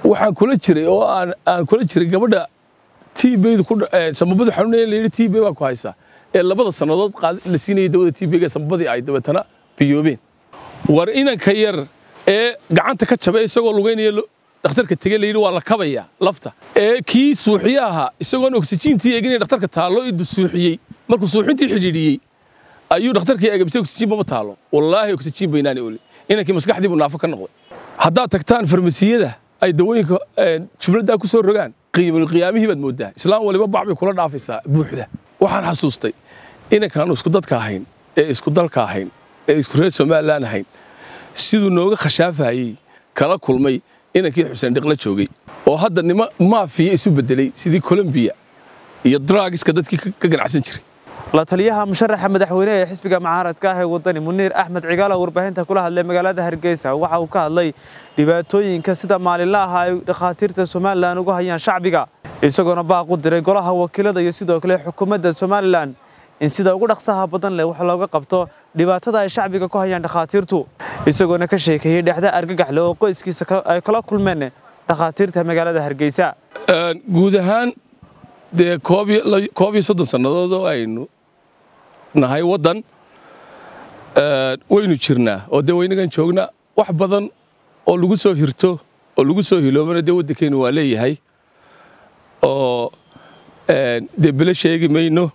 waxaan kula jiray oo aan kula jiray gabadha tbd samabadu xanuunaya la yidhi tb baa ku haysaa ee labada sannadood la siinayay dawada tbga samabadii ay dabeetana biyoobeen war inanka yar ee gacanta ka jabay isagoo lugaynaya dhakhtarka tege la yidhi waa la kabaya lafta ee kii suuxiye ahaa isagoon oksijiintii eeginaya dhakhtarka taallo idu suuxiyey markuu suuxintii xidhiidhiyey ayuu dhakhtarkii eegabisay oksijiinba ma taalo wallaahi oksijiin baynaani oli inankii maskaxdii buu naafo ka noqday haddaad tagtaan farmasiyada ay dawooyinka jumladdaa ku soo rogaan qiyaamihii baad mooddaa islaam waliba bac bay kula dhaafaysaa buuxda waxaan xasuustay inankaanu isku dadka ahayn ee isku dalka ahayn ee isku reer somalilan ahayn siduu nooga khashaafayey kala kulmay inankii xuseen dhiqla joogay oo hadda nima maafiya isu beddelay sidii colombiya iyo draagiska dadkii ka ganacsan jiray la taliyaha musharaxa madaxweyne ee xisbiga mucaaradka ah ee wadani muniir axmed cigaala warbaahinta kula hadlay magaalada hargeysa waxa uu ka hadlay dhibaatooyinka sida maalinlaha ay dhakhaatiirta somalilan uga hayaan shacbiga isagoona baaq u diray golaha wakiilada iyo sidoo kale xukuumadda somalilan in sida ugu dhaqsaha badan leh wax looga qabto dhibaatada ay shacbiga ku hayaan dhakhaatiirtu isagoona ka sheekeeyey dhexda argagaxle oo qoyskiisa ay kala kulmeen dhakhaatiirta magaalada hargeysa guud ahaan dee koob iyo soddon sannadood oo aynu nahay waddan waynu jirnaa oo dee waynagan joognaa wax badan oo lagu soo hirto oo lagu soo hiloobana dee waddankeennu waa leeyahay oo dee bele sheegi mayno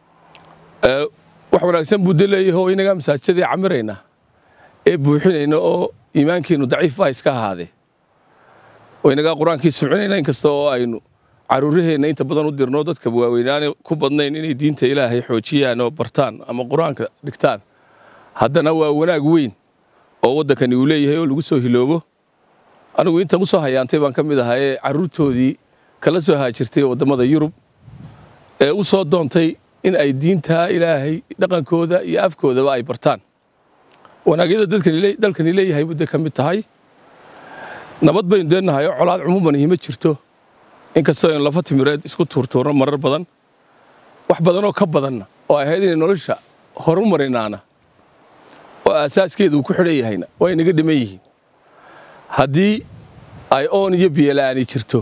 wax wanaagsan buu de leeyahay oo inagaa masaajidadii camirayna ee buuxinayna oo iimaankeennu daciif baa iska ahaadee oo inagaa qur-aankii sumcinayna inkasta oo aynu caruuraheenna inta badan u dirno dadka waaweynaane ku badnayn inay diinta ilaahay xoojiyaan oo bartaan ama qur-aanka dhigtaan haddana waa wanaag weyn oo waddankani uu leeyahay oo lagu soo hiloobo anigu inta u soo hayaantay baan ka mid ahaa ee carruurtoodii kala soo haajirtay waddamada yurub ee u soo doontay in ay diintaa ilaahay dhaqankooda iyo afkoodaba ay bartaan wanaagyada dalkani leeyahay budde ka mid tahay nabad baynu deennahay oo colaad cumuuman ihima jirto inkastoo aynu lafa timireed isku tuurtuurno marar badan wax badanoo ka badanna oo ay ahayd inay nolosha horu marinaana oo aasaaskeedu uu ku xidhan yahayna waa inaga dhiman yihiin haddii ay oon iyo biyola'aani jirto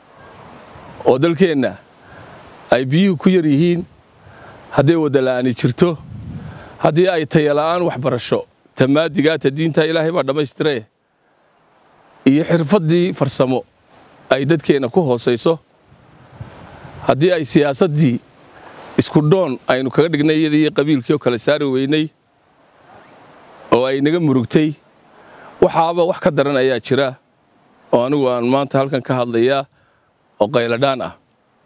oo dalkeenna ay biyuhu ku yar yihiin hadday waddala'aani jirto haddii ay tayala'aan waxbarasho tamaadigaata diinta ilaahay baa dhammaystiree iyo xirfaddii farsamo ay dadkeenna ku hoosayso haddii ay siyaasaddii isku dhoon aynu kaga dhignay iyadii iyo qabiilkii oo kale saari weynay oo ay naga murugtay waxaaba wax ka daran ayaa jira oo anigu aan maanta halkan ka hadlayaa oo qayladhaan ah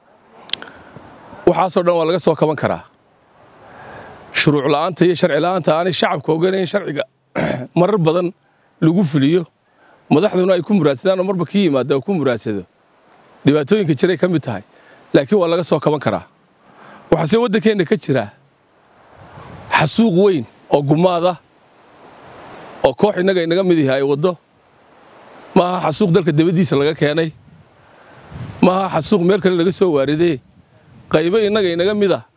waxaasoo dhan waa laga soo kaban karaa shuruuc la'aanta iyo sharci la'aanta aanay shacabka oganayn sharciga marar badan lagu fuliyo madaxduna ay ku muraadsadaan oo marba kii yimaada oo ku muraadsado dhibaatooyinka jiray ka mid tahay laakiin waa laga soo kaban karaa waxaase waddankeenna ka jira xasuuq weyn oo gumaada oo koox innaga inaga mid yahay ay waddo maaha xasuuq dalka dabaddiisa laga keenay maaha xasuuq meel kale laga soo waaridee qaybo innaga inaga mid ah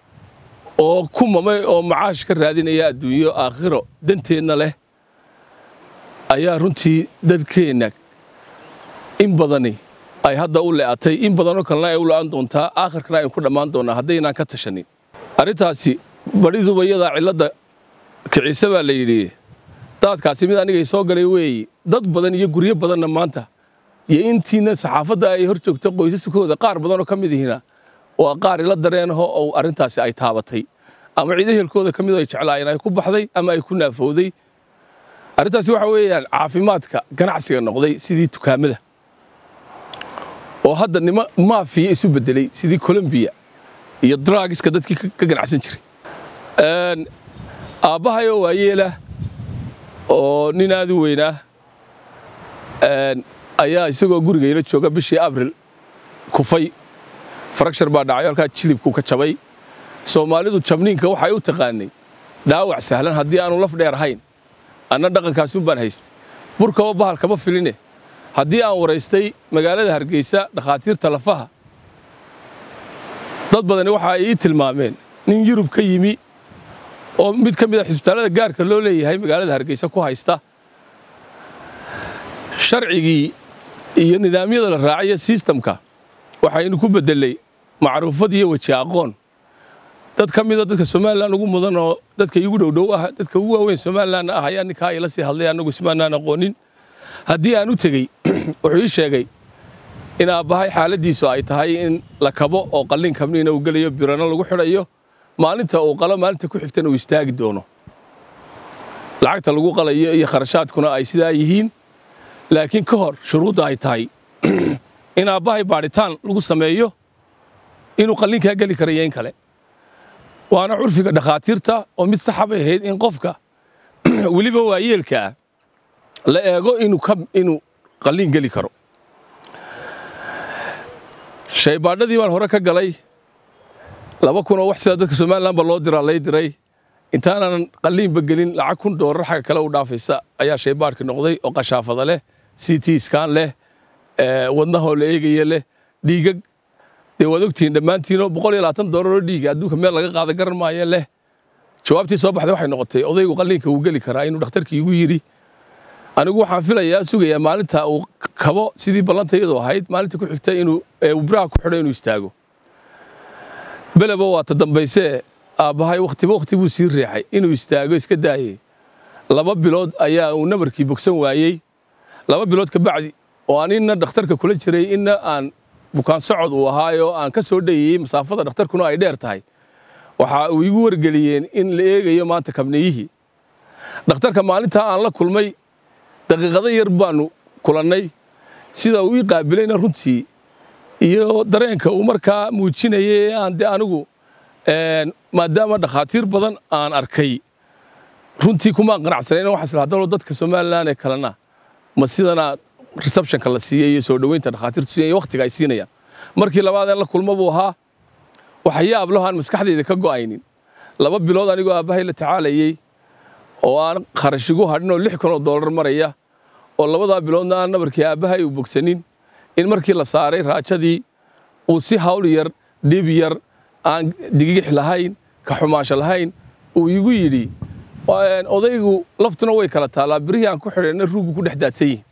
oo ku mamay oo macaash ka raadinaya adduunyo aakhiro danteenna leh ayaa runtii dadkeenna in badani ay hadda u le'atay in badanoo kalena ay u la'an doontaa aakhirkana aynu ku dhammaan doonnaa haddaynaan ka tashanin arrintaasi badhiduba iyadaa cilladda kiciise baa la yidhi daadkaasi mid anigay soo galay weeye dad badan iyo guryo badanna maanta iyo intiina saxaafadda ay hor joogto qoysaskooda qaar badanoo ka mid ihina waa qaar ila dareenaho oo arrintaasi ay taabatay ama cid ehelkooda ka midoo ay jeclaayeen ay ku baxday ama ay ku naafowday arrintaasi waxa weeyaan caafimaadka ganacsiga noqday sidii dukaamada oo hadda nima maafiya isu beddelay sidii colombiya iyo draagiska dadkii ka ganacsan jiray aabbahayoo waayeelah oo nin aad u weynaa ayaa isagoo guriga ila jooga bishii abril kufay farakshar baa dhacay halkaa jilibku ka jabay soomaalidu jabniinka waxay u taqaanay dhaawac sahlan haddii aanu laf dheer ahayn anna dhaqankaasun baan haystay burkaba bahal kama filine haddii aan waraystay magaalada hargeysa dhakhaatiirta lafaha dad badani waxa ay ii tilmaameen nin yurub ka yimi oo mid ka mid a xisbitaallada gaarka loo leeyahay magaalada hargeysa ku haysta sharcigii iyo nidaamyada la raacayo sistamka waxaynu ku bedelay macruufad iyo weji aqoon dad ka mida dadka somalilan ugu mudan oo dadka igu dhowdhow ah dadka ugu waaweyn somalilan ah ayaa ninkaa ila sii hadlay annagu ismaanaan aqoonin haddii aan u tegey wuxuu ii sheegay in aabbahay xaaladdiisu ay tahay in la kabo oo qallin kabniina uu gelayo birano lagu xidhayo maalinta uu qalo maalinta ku xigtana uu istaagi doono lacagta lagu qalayo iyo kharashaadkuna ay sidaa yihiin laakiin ka hor shuruudda ay tahay in aabbahay baadhitaan lagu sameeyo inuu qallinkaa geli karayo in kale waana curfiga dhakhaatiirta oo mid saxa bay ahayd in qofka weliba waayeelkaa la eego inuu qalliin geli karo shaybaadhadii baan hore ka galay laba kun oo wax sida dadka somalilanba loo diraa lay diray intaanan qalliinba gelin lacag kun doolar xagga kale u dhaafaysa ayaa shaybaadhka noqday oo qashaafada leh c t skan leh wadnahoo la eegaya leh dhiigag dee waad ogtihiin dhammaantiinoo boqol iyo labaatan doolaroo dhiiga adduunka meel laga qaada garan maayo leh jawaabtii soo baxday waxay noqotay odaygu qalliinka uu geli karaa inuu dhakhtarkii igu yidhi anigu waxaan filayaa sugayaa maalinta uu kabo sidii ballantayadu ahayd maalinta ku xigta inuu biraha ku xidho inuu istaago beleba waa ta dambaysee aabbahay wakhtiba wakhti buu sii riixay inuu istaago iska daayey laba bilood ayaa uu nabarkii bogsan waayey laba bilood ka bacdi oo aan inna dhakhtarka kula jiray inna aan bukaan socod uu ahaayoo aan ka soo dhayeyey masaafada dhakhtarkuna ay dheer tahay waxa uu igu wargeliyeen in la eegayo maanta kabniyihii dhakhtarka maalintaa aan la kulmay daqiiqado yar baanu kulannay sida uu ii qaabilayna runtii iyo dareenka uu markaa muujinayay aan de anigu maadaama dhakhaatiir badan aan arkay runtii kumaan qanacsanayn waxaa isla hadalo dadka somalilan ee kalena ma sidana receptionka la siiyey iyo soo dhoweynta dhakhaatiirtu siiyay wakhtiga ay siinayaan markii labaadeen la kulmo buu ahaa waxyaab laho aan maskaxdayda ka go'aynin laba bilood anigoo aabbahay la tacaalayey oo aan kharash igu hadhin oo lix kun oo doolar maraya oo labadaa biloodna aan nabarkii aabbahay u bogsanin in markii la saaray raajadii uu si hawl yar dhib yar aan digigix lahayn ka xumaasho lahayn uu igu yidhi odaygu laftuna way kala taallaa birihii aan ku xidhayna ruugu ku dhex daadsan yihin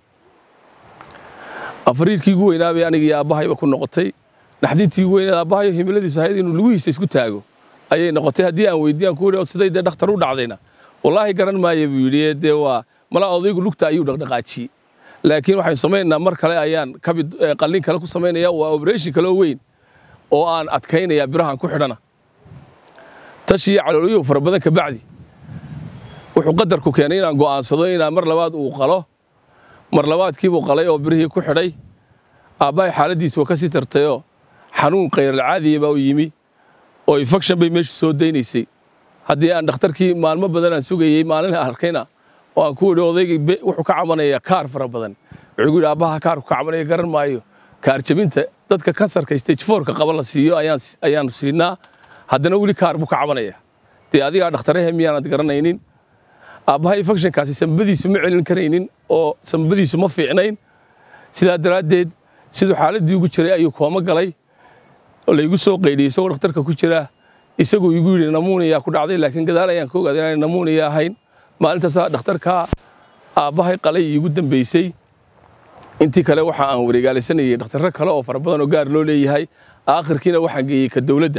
afariirkii ugu weynaabay aniga iyo aabbahayba ku noqotay naxdintii ugu weynaad aabbahayo himiladiisu ahayd inuu lugihiisa isku taago ayay noqotay haddii aan weydiiyaan ku yidhi siday dee dhakhtar u dhacdayna wallaahi garan maayo buu yidhi dee waa malaa odaygu lugta ayuu dhaqdhaqaajiyey laakiin waxaynu samaynaynaa mar kale ayaan kabid qallin kale ku samaynaya waa operation kale oo weyn oo aan adkaynaya birahan ku xidhana tashiyo calooliyuhu fara badan ka bacdi wuxuu qadarku keenay inaan go'aansado inaan mar labaad uu qalo mar labaadkiibuu qalay oo birihii ku xidhay aabbahay xaaladdiisi waa ka sii tartayoo xanuun khayralcaadiya baa u yimi oo infection bay meeshu soo daynaysay haddii aan dhakhtarkii maalmo badan aan sugayey maalin arkayna oo aan ku yidhi odayga wuxuu ka cabanayaa kaar fara badan wuxuu gu yidhi aabbaha kaarku ka cabanaya garan maayo kaar jabinta dadka kansarka stage fourka qaba la siiyo ayaan ayaan siinaa haddana weli kaar buu ka cabanaya dee adigaa dhakhtarehe miyaanad garanaynin aabbaha infectionkaasi sambadiisu ma celin karaynin oo sambadiisu ma fiicnayn sidaa daraaddeed siduu xaaladdii ugu jiray ayuu kooma galay oo laygu soo qaydhiyey isagoo dhakhtarka ku jira isaguu igu yidhi namuuniyaa ku dhacday laakiin gadaal ayaan ka ogaaday inaanay namuuniya ahayn maalintaasaa dhakhtarkaa aabbahay qalay iigu dambaysay intii kale waxa aan wareegaalaysanayay dhakhtarro kale oo fara badan oo gaar loo leeyahay aakhirkiina waxaan geeyey ka dowladda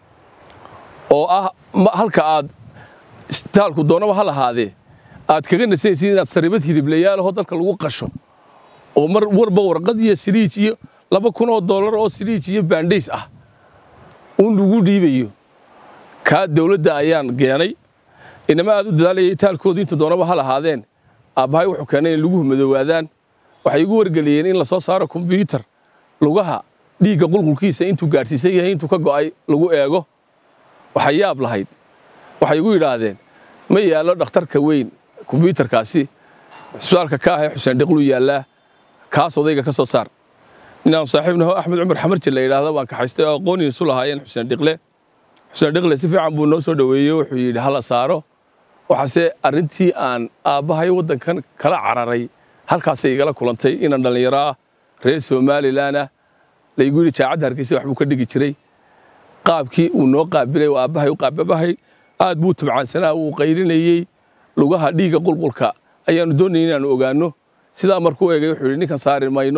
oo ah halka aad isbitaalku doonaba ha lahaadee aad kaga nasanaysid inaad saribad hiliblayaalaho dalka lagu qasho oo mar warba warqad iyo siliij iyo laba kun oo dollar oo siliij iyo baandhays ah uun lagu dhiibayo kaa dowladda ayaan keenay inama aad u dadaalayay itaalkoodu inta doonaba ha lahaadeen aabbahay wuxuu keenay in laguhu madoowaadaan waxay igu wargeliyeen in la soo saaro kombyuutar lugaha dhiigga qulqulkiisa intuu gaadhsiisan yahay intuu ka go'ay lagu eego waxay yaab lahayd waxay igu yidhaahdeen ma yaallo dhakhtarka weyn kombyuutarkaasi cisbitaalka ka ahee xuseen dhiqluu yaallaa kaas odayga ka soo saar ninaan saaxiibnaho axmed cumar xamarji la yidhaahdo baan kaxaystay oo aqooniin isu lahaayeen xuseen dhiqle xuseen dhiqle si fiican buu noo soo dhoweeyey wuxuu yidhi hala saaro waxaase arrintii aan aabbahay waddankan kala cararay halkaasay igala kulantay inaan dhallinyaro ah reer somalilan ah laygu yidhi jaacadda hargeysa waxbuu ka dhigi jiray qaabkii uu noo qaabilay oo aabbahay u qaababahay aad buu tabcaansanaa wuu qaylinayey lugaha dhiigga qulqulka ayaannu doonayay inaannu ogaanno sidaa markuu eegay wuxuu yidhi ninkan saari mayno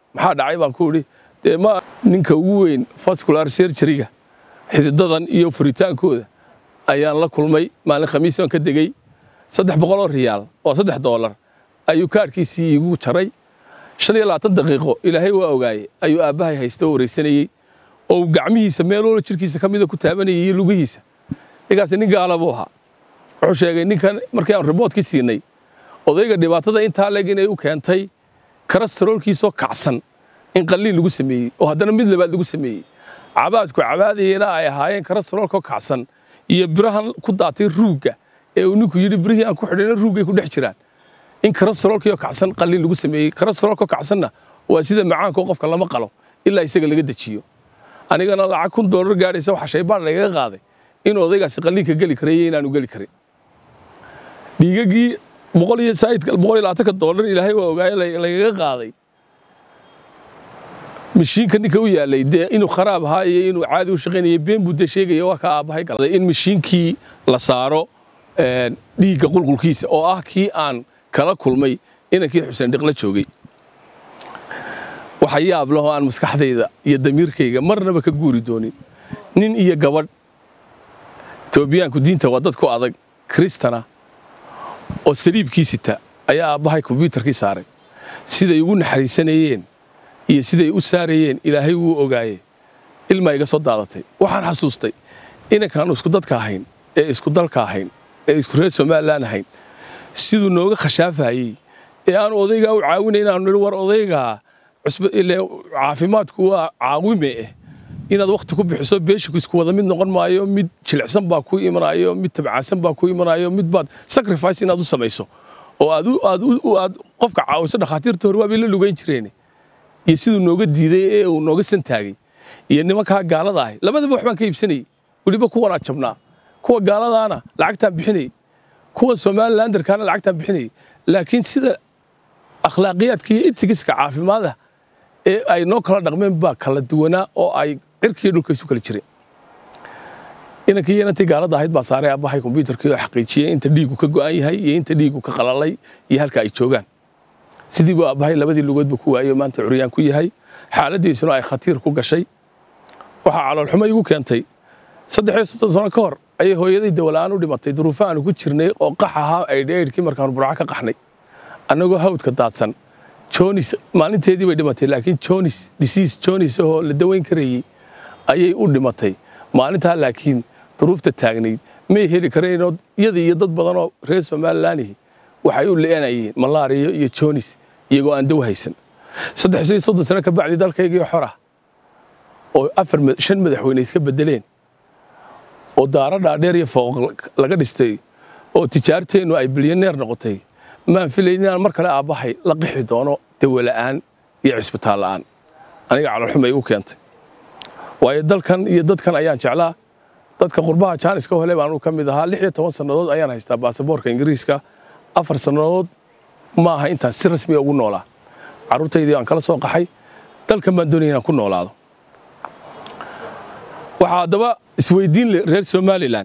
maxaa dhacay baan ku idhi dee ma ninka ugu weyn vascular surgeryga xididadan iyo furitaankooda ayaan la kulmay maalin khamiis aan ka degey saddex boqol oo riyaal oo saddex doolar ayuu kaadhkiisii igu jaray shan iyo labaatan daqiiqo ilaahay waa ogaayey ayuu aabbahay haysta oo wareysanayey oo gacmihiisa meel walba jirkiisa ka mida ku taabanayay iyo lugihiisa ninkaasi nin gaala buu ahaa wuxuu sheegay ninkan markii aan riboodkii siinay odayga dhibaatada intaa leeg inay u keentay karastarolkiisoo kacsan in qalliin lagu sameeyey oo haddana mid labaad lagu sameeyey cabaadku cabaadayena ay ahaayeen karastarolkoo kacsan iyo birahan ku daatay ruugga ee uu ninku yidhi birihii aan ku xidhayna ruuggay ku dhex jiraan in karastarolkiioo kacsan qalliin lagu sameeyey karastarolkoo kacsanna waa sida macaanka oo qofka lama qalo ilaa isaga laga dejiyo anigana lacag kun doolar gaadhaysa waxa shaybaan lagaga qaaday in odaygaasi qalliinka geli karayo inaanu geli karin dhiigagii boqol iyo saidka boqol iyo labaatanka doolar ilaahay waa ogaaye lagaga qaaday mashiinka ninka u yaalay dee inuu kharaab ahaa iyo inuu caadi u shaqaynaya been buu dee sheegaya waa ka aabbahay galay in mashiinkii la saaro dhiigga qulqulkiisa oo ah kii aan kala kulmay inankii xuseen dhiqla joogay waxa yaab lahoo aan maskaxdayda iyo damiirkayga marnaba ka guuri doonin nin iyo gabadh etoobiyaanku diinta waa dad ku adag kristana oo saliibkii sita ayaa aabbahay kombyuutarkii saaray siday ugu naxariisanayeen iyo siday u saarayeen ilaahay wuu ogaaye ilmaa iga soo daadatay waxaan xasuustay inankaanu isku dadka ahayn ee isku dalka ahayn ee isku reer somalilan ahayn siduu nooga khashaafayey ee aanu odaygaa u caawinay inaanu nidhi war odaygaa caafimaadku waa caawime eh inaad wakhti ku bixiso beeshiku isku wada mid noqon maayo mid jilicsan baa ku imanayo mid tabcaansan baa ku imanayo mid baad sacrifice inaad u samayso oo aad qofka caawiso dhakhaatiirta hore waabay la lugayn jireen iyo siduu nooga diiday ee uu nooga santaagay iyo nimankaa gaalada ahay labadaba waxbaan ka iibsanayey weliba kuwanaa jabnaa kuwa gaaladaana lacagtaan bixinayey kuwa somalilanderkaana lacagtaan bixinayey laakiin sida akhlaaqiyaadka iyo itigiska caafimaada ee ay noo kala dhaqmeen baa kala duwanaa oo ay cirkiiyo dhulka isu kala jireen inankii iyo inantii gaalada ahayd baa saaray aabbahay kombyuutarkii oo xaqiijiyey inta dhiigu ka go'an yahay iyo inta dhiigu ka qalalay iyo halka ay joogaan sidii buu aabbahay labadii lugoodba ku waayey oo maanta curyaan ku yahay xaaladdiisuna ay khatiir ku gashay waxaa caloolxumo igu keentay saddex iyo soddon sano ka hor ayay hooyaday dawla'aan u dhimatay duruufo aanu ku jirnay oo qax ahaa aydhaydhkii markaanu burco ka qaxnay annagoo hawdka daadsan jonis maalinteedii bay dhimatay laakiin jonis disiis jonis oo la daweyn karayey ayay u dhimatay maalintaa laakiin duruufta taagnayd may heli kareenoo iyadii iyo dad badanoo reer somalilaanihi waxay u le'anayeen malaariya iyo jonis iyagoo aan daw haysan saddex iyo soddon sano ka bacdi dalkaygii xora oo afar shan madaxweyne iska bedeleen oo daaro dhaadheer iyo fooq laga dhistay oo tijaarteennu ay bilyaneer noqotay maan filayn inaan mar kale aabbahay la qixi doono dawola'aan iyo cisbitaal la'aan aniga calolxumay igu keentay waayo dalkan iyo dadkan ayaan jeclaa dadka qurbaha jaaniska hole baanu ka mid ahaa lix iyo toban sannadood ayaan haystaa baasaboorka ingiriiska afar sannadood ma aha intaan si rasmiga ugu noolaa carruurtaydii aan kala soo qaxay dalkan baan doonaya inaan ku noolaado waxaa haddaba isweydiin leh reer somalilan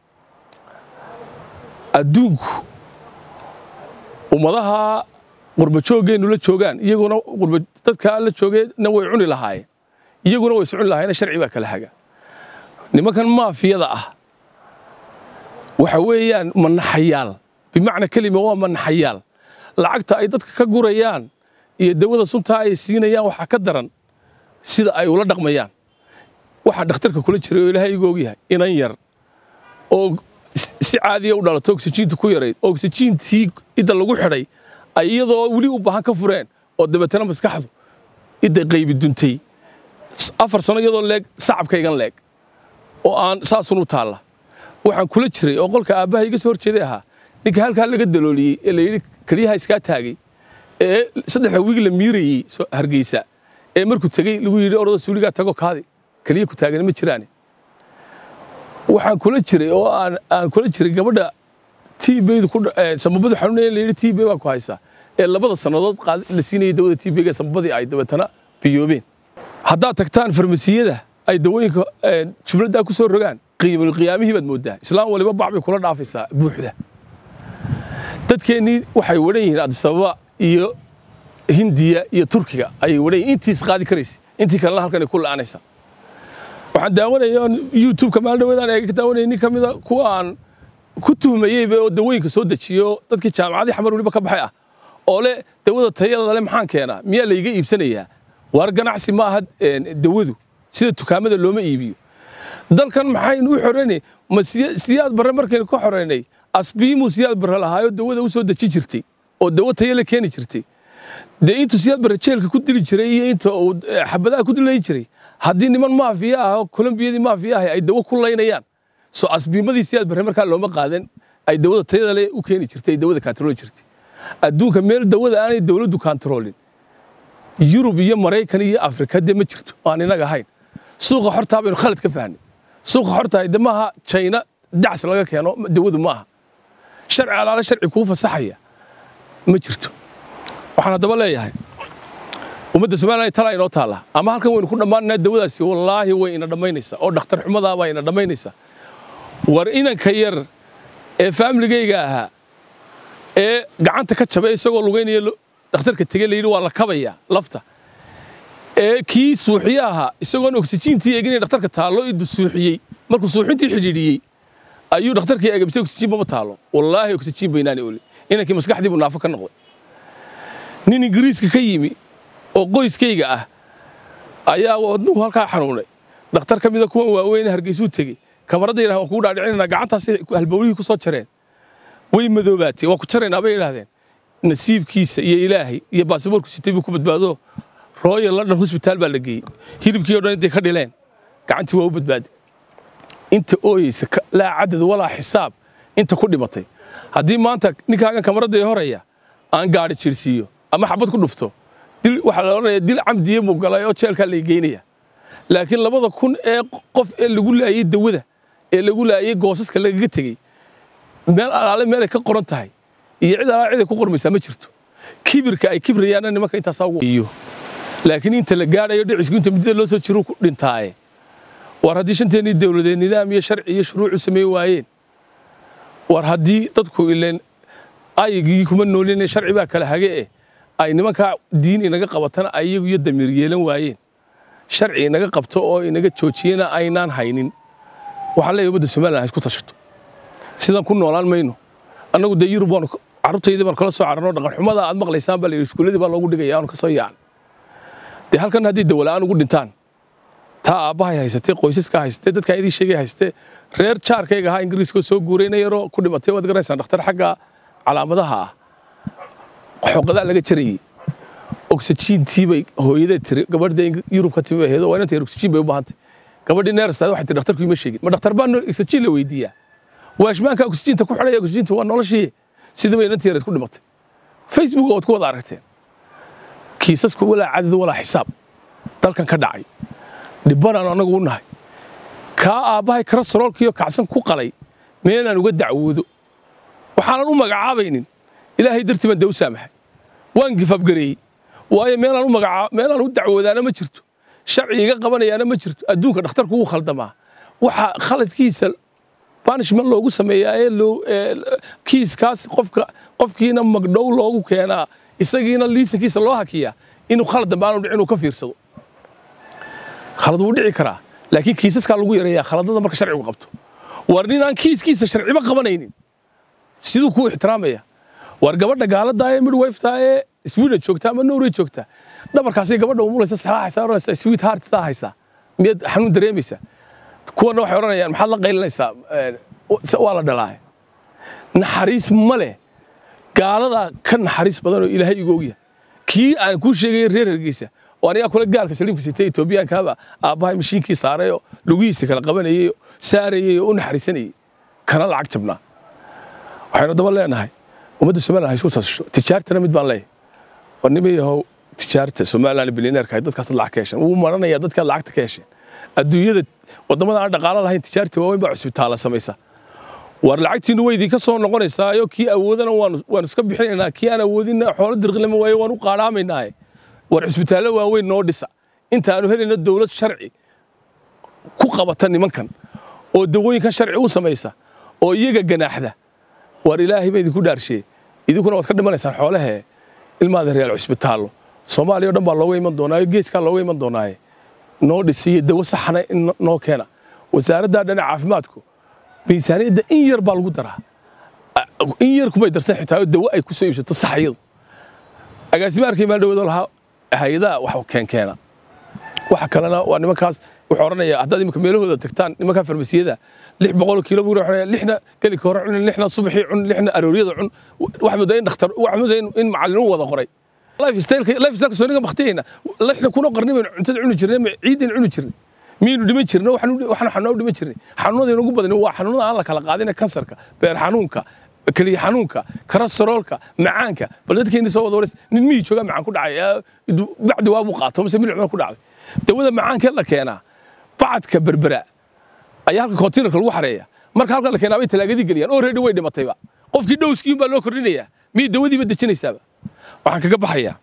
adduunku ummadaha qurbajooggeennu la joogaan iyaguna dadkaa la joogeenna way cuni lahaayeen iyaguna way socon lahaayeen sharci baa kala haga nimankan maafiyada ah waxa weeyaan manaxayaal bimacna kelima waa manaxayaal lacagta ay dadka ka gurayaan iyo dawada suntaa ay siinayaan waxaa ka daran sida ay ula dhaqmayaan waxaa dhakhtarka kula jiray oo ilaahay igu ogyahay inan yar oo si caadiya u dhalato oksijiintu ku yarayd oksijiintii idda lagu xidhay ay iyadoo weli u baahan ka fureen oo dabeetana maskaxdu idda qaybi duntay afar sano iyadoo leeg sacabkaygan leeg oo aan saasun u taalla waxaan kula jiray oo qolka aabbaha iga soo horjeeday ahaa ninka halkaa laga dalooliyey ee layidhi keliyaha iskaa taagay ee saddexda wiig la miirayey hargeysa ee markuu tegey lagu yidhi orada suuligaa tago kaadi keliya ku taagan ma jiraane waxaan kula jiray oo aan aan kula jiray gabadha tiibeydu ku samabadu xanuunaya la yidhi tiibey baa ku haysaa ee labada sannadood la siinayay dawada tiibeyga samabadii ay dabeetana biyoobeen haddaad tagtaan farmasiyada ay dawooyinka jumladdaa ku soo rogaan qiimul qiyaamihii baad mooddaa islaam waliba bac bay kula dhaafaysaa buuxda dadkeennii waxay wadhan yihiin adisababa iyo hindiya iyo turkiga ayay wadhayin intiis qaadi karaysa intii kalena halkan ay ku la'aanaysaa waxaan daawanaya youtube-ka maalin dhaweedaan eega ka daawanaya nin ka mida kuwa aan ku tuhmayeyba oo dawooyinka soo dejiyo dadkii jaamacadii xamar weliba ka baxay ah oo le dawada tayada le maxaan keenaa miyaa layga iibsanayaa waar ganacsi ma aha dawadu sida dukaamada looma iibiyo dalkan maxaynu u xoreynay ma siyaad barre markaynu ka xoreynay asbiimuu siyaad barre lahaayo dawada u soo deji jirtay oo dawo tayo la keeni jirtay dee intuu siyaad barre jeelka ku dili jiray iyo inta uu xabadaha ku dilayi jiray haddii niman maafiya ah oo kolombiyadii maafiya ah ay dawo ku laynayaan soo asbiimadii siyaad barre markaa looma qaadan ay dawada tayada le u keeni jirtay ay dawada kaantarooli jirtay adduunka meel dawada aanay dawladdu kaantaroolin yurub iyo maraykan iyo afrika dee ma jirto aan inaga ahayn suuqa xortaa baynu khalad ka fahnay suuqa xortaa de maaha jayna dacs laga keeno dawadu ma aha sharci alaale sharci kuu fasaxaya ma jirto waxaan haddaba leeyahay ummadda somalilan talaa inoo taalla ama halkan waynu ku dhammaananaa dawadaasi wallaahi way ina dhammaynaysaa oo dhakhtar xumadaa baa ina dhammaynaysaa war inanka yar ee faamiligayga ahaa ee gacanta ka jabay isagoo lugaynaya dhakhtarka tegey layidhi waa la kabayaa lafta ee kii suuxiye ahaa isagoon oksijiintii eegin dhakhtarka taallo idu suuxiyey markuu suuxintii xidhiidhiyey ayuu dhakhtarkii eegabisay oksijiinba ma taallo wallaahi oksijiin baynaani oli inankii maskaxdii buu naafo ka noqday nin ingiriiska ka yimi oo qoyskayga ah ayaa wadnuhu halkaa xanuunay dhakhtar ka mida kuwan waaweyn hargeysuu tegey kamaradda yidhaha waan kugu dhaadhicinanaa gacantaasay halbowlihii ku soo jareen way madoobaatay waa ku jaraynaa bay yidhahdeen nasiibkiisa iyo ilaahay iyo baasiboorku sitay buu ku badbaado royal london hosbitaal baa la geeyey hilibkii o dhan intay ka dhileen gacantii waa u badbaaday inta ooyeysa laa cadad walaa xisaab inta ku dhimatay haddii maanta ninkaagan kamaradda ee horaya aan gaadhi jirsiiyo ama xabad ku dhufto dil waxaa la odhanaya dil camdiye muu galay oo jeelkaa lay geynaya laakiin labada kun ee qof ee lagu laayey dawada ee lagu laayey goosaska lagaga tegey meel alaale meelay ka qoran tahay iyo cid alaale ciday ku qormaysaa ma jirto kibirka ay kibrayaanna nimanka intaasaa ugu iyo laakiin inta la gaadhayo dhicisku inta muddada loo soo jiruu ku dhintaaye war haddii shanteennii dawladeed nidaam iyo sharci iyo shuruucu sameey waayeen war haddii dadku ileen ayigii kuma noolin sharci baa kala hage eh ay nimankaa diin inaga qabatana ay iyagu iyo damiir yeelan waayeen sharci inaga qabto oo inaga joojiyena aynaan haynin waxaan leeyahay ummadda somaliland ha isku tashato sidaan ku noolaan mayno annagu dee yurub waanu carruurtaydii baan kala soo cararno dhaqan xumada aad maqlaysaan baa la yidhi iskuulladii baa loogu dhigaya aanu ka soo yaacn dee halkan haddii dawala'aan ugu dhintaan taa aabbahay haysatee qoysaska haysatee dadkaan idii sheegay haysatee reer jaarkayga ahaa ingiriiskoo soo guurayna yaroo ku dhimatay waad garaysaan dhakhtar xagga calaamadaha ah xoqadaa laga jarayey oksijiintii bay hooyadee tiri gabadhda yurub ka timi aheedo waa inanta yar oksijiin bay u baahantay gabadhii neerstaad waxay tiri dhakhtarku ima sheegin ma dhakhtar baa oksijiin la weydiiyaa waashmaanka oksijiinta ku xidhaya oksijiinta waa noloshii sidii bay inantii yareed ku dhimatay facebook ood ku wada aragteen kiisasku walaa cadad walaa xisaab dalkan ka dhacay dhibbanaan annagu u nahay kaa aabbahay karastroolkiiyo kacsan ku qalay meenaan uga dacwoodo waxaanan u magacaabaynin ilaahay dartii baan dee u saamaxay waan gifabgareeyey waayo meelaan u magacaa meelaan u dacwoodaana ma jirto sharci iga qabanayaana ma jirto adduunka dhakhtarku wuu khaldamaa waxa khaladkiisa banishment loogu sameeyaa ee loo kiiskaas qofka qofkiina magdhow loogu keenaa isagiina liisankiisa loo hakiyaa inuu khalad dambe aanu dhicin uu ka fiirsado khalad wuu dhici karaa laakiin kiisaskaa lagu yareeyaa khaladada marka sharcigu qabto war nin aan kiiskiisa sharciba qabanaynin siduu kuu ixtiraamaya war gabadha gaaladaa ee midwiftaa ee sweden joogta ama norway joogta dhabarkaasay gabadha umulaysa salaaxaysaa oranaysaa sweet hearttaa haysaa miyaad xanuun dareemaysaa kuwana waxay odhanayaan maxaad la qaylinaysaa waa la dhalaahay naxariis ma leh gaaladaa ka naxariis badan oo ilaahay igu ogyahay kii aan kuu sheegay reer hergeysa oo anigaa kula gaalka saliimka sitay etoobiyaankaaba aabbahay mashiinkii saaray oo lugihiisa kala qabanayay oo saarayay oo u naxariisanayay kana lacag jabnaa waxaynu daba leenahay ummadda somaliland ha isku tasasho tijaartana mid baan leeyahay war nimayahow tijaarta somaliland bilineerka ay dadkaas lacag ka hesheen wuu maranayaa dadkaad lacagta ka hesheen adduunyada waddamada aan dhaqaalo lahayn tijaarta waaweyn baa cusbitaala samaysa war lacagtiinu way idinka soo noqonaysaayo kii awoodana waanu iska bixinaynaa kii aan awoodinna xoolo dirqilama waayo waan u qaadhaamaynaay war cusbitaallo waaweyn noo dhisa intaanu helayna dowlad sharci ku qabata nimankan oo dawooyinkan sharci u samaysa oo iyaga ganaaxda war ilaahay baa idinku dhaarshee idinkuna waad ka dhimanaysaan xoolahee ilmaada real cusbitaallo soomaaliya o dhan baa looga iman doonaayo geeskaa looga iman doonaaye noo dhisiyo dawo saxna in noo keena wasaaradda dhinaca caafimaadku miisaaniyadda in yar baa lagu daraa in yar kumay darsan xitaa oo dawo ay ku soo iibsato sax iyadu agaasimaarkii meel dhawado lahaa hay-adaha wax keenkeena waxa kalena waa nimankaas wuxuu odhanayaa haddaad imika meelahooda tagtaan nimankaa farmasiyada lix boqol kiilo buu odhanaya lixna gelika hore cun lixna subaxii cun lixna arooryada cun wax moodaa in dhakhtar wax moodaa in macallinu wada qoray lifestyleka lifestyleka soo niga baktiyayna lixna kuna qarni baynu cuntada cuni jirnay ciidin cuni jirnay miyaynu dhiman jirna waxaan xanuuna dhiman jirnay xanuunada inagu badan waa xanuunada aan la kala qaadina kansarka beer xanuunka keliya xanuunka kolestaroolka macaanka bal dadkeeni soo wada wareys nin miyii joogaa macaan ku dhacay bacdi waabuu qaato mise milic ku dhacday dawada macaankee la keenaa bacadka berbera ayaa halka kontiinarka lagu xareeya marka halka la keenaa bay talaagadii geliyaan oo reedi way dhimatayba qofkii dhowskiin baa loo kordhinayaa miyay dawadiiba dejinaysaaba waxaan kaga baxayaa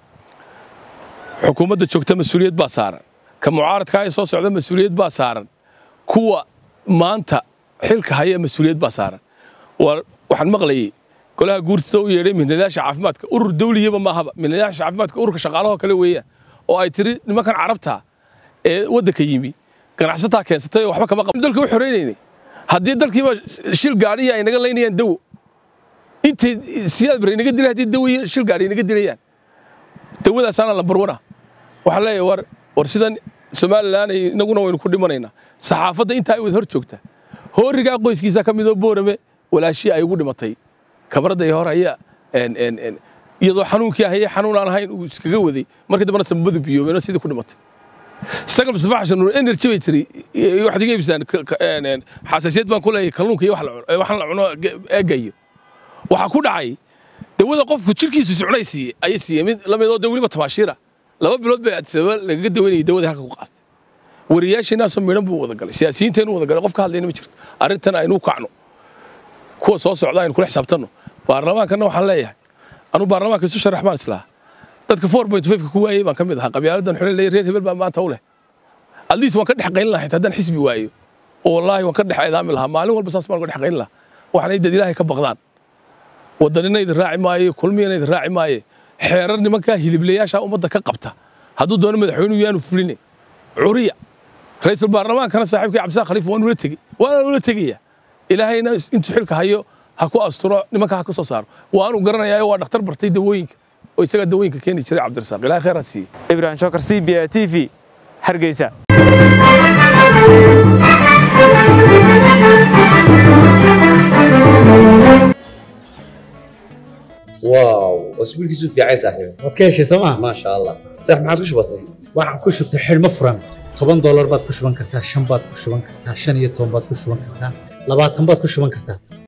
xukuumadda joogta mas-uuliyad baa saaran ka mucaaradka ee soo socda mas-uuliyad baa saaran kuwa maanta xilka haya mas-uuliyad baa saaran waxaan maqlayay golaha guurtida u yeedhay mihnadayaasha caafimaadka urur dawliyaba maahaba mihnadayaasha caafimaadka ururka shaqaalahoo kale weeyaan oo ay tiri nimankan carabta ee waddanka yimi ganacsataa keensatay oo waxba kama qaban dalka u xoreynaynay haddii dalkiiba shil gaadhiya ay naga laynayaan dawo intay siyaad bar inaga dilay haddii dawo iyo shil gaadhi inaga dilayaan dawadaasaana lambar wana waxaan leeyahay war war sidan somalilan inaguna waynu ku dhimanaynaa saxaafadda intaa ay wada hor joogta hoorigaa qoyskiisa ka midoo boorame walaashii ay ugu dhimatay kabradda iyo hor ayaa iyadoo xanuunkii ahaya xanuun aan ahayn uu iskaga waday markii dambena samabadu biyoobeenoo sidii ku dhimatay sagal mustafa xashan nuur energy bay tiri waxaad iga iibsaan xasaasiyad baan ku leeyahay kalluunka iyo waxaan la cuno eegayo waxaa ku dhacay dawada qofku jirkiisu socnay siiye ayay siiyey mid lamidoo de weliba tabaashiira laba bilood bay sababa lagaga dawaynayay dawadii halka ku qaatay wariyaasheenaasoo midhan buu wada galay siyaasiyiinteenu wada galay qof ka hadlayna ma jirto arrintan aynu kacno kuwa soo socda aynu kula xisaabtanno baarlamaankana waxaan leeyahay anuu baarlamaanka isu sharax baan islahaa dadka four point five ka ku waayey baan ka mid ahaa qabyaaladan xule leeyahay reer hebel baa maanta u leh at least waan ka dhex qaylin lahaa haddaan xisbi waayo oo wallaahi waan ka dhex eedaami lahaa maalin walba saas baan ka dhex qaylin lahaa waxaanay dad ilaahay ka baqdaan waddanina idin raaci maayo kulmiyana idin raaci maaye xeerar nimankaa hiliblayaasha ummadda ka qabta hadduu doono madaxweynuhu yaanu fuline curiya ra-iisul baarlamaankana saaxiibkii cabdisaaq khaliif waan ula tegey waana ula tegaya ilaahayna intuu xilka hayo ha ku asturo nimanka ha ka soo saaro waanu garanayaa waa dhakhtar bartay dawooyinka oo isagaa dawooyinka keeni jiray cabdirasaaq ilahay khayr ha siiye ibrahim shokar c b a t v hargeysa واو اسبوعك في عين صاحبي waad ka heshay sooma ما شاء الله صح ما عادش بسيط waxaan ku shubtay xidhmo furan toban doolar baad ku shuban kartaa shan baad ku shuban kartaa shan iyo toban baad ku shuban kartaa labaatan baad ku shuban kartaa